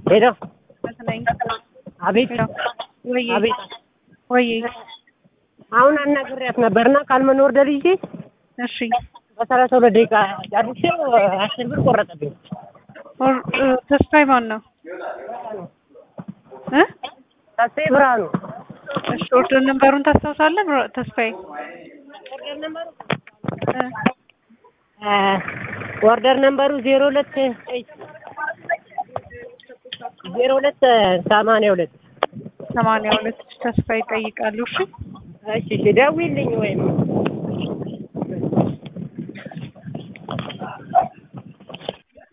ሄሎ መስለኝ። አቤት ወይ አቤት ወይ አሁን አናግሬያት ነበርና ካልመን ወርደር ይዤ እሺ በሰላሳ ሁለት ደቂቃ ጨርሼ አስር ብር ቆረጠብኝ። ኦር- እ፣ ተስፋዬ ማን ነው እ ተስፋዬ ብርሃኑ እሺ ኦርደር ነምበሩን ታስታውሳለህ? ብሮ- ተስፋዬ እ፣ ኦርደር ነምበሩ ዜሮ ሁለት ዜሮ ሁለት ሰማንያ ሁለት ሰማንያ ሁለት ተስፋዬ ይጠይቃሉ። እሺ እሺ እሺ ደውዪልኝ ወይም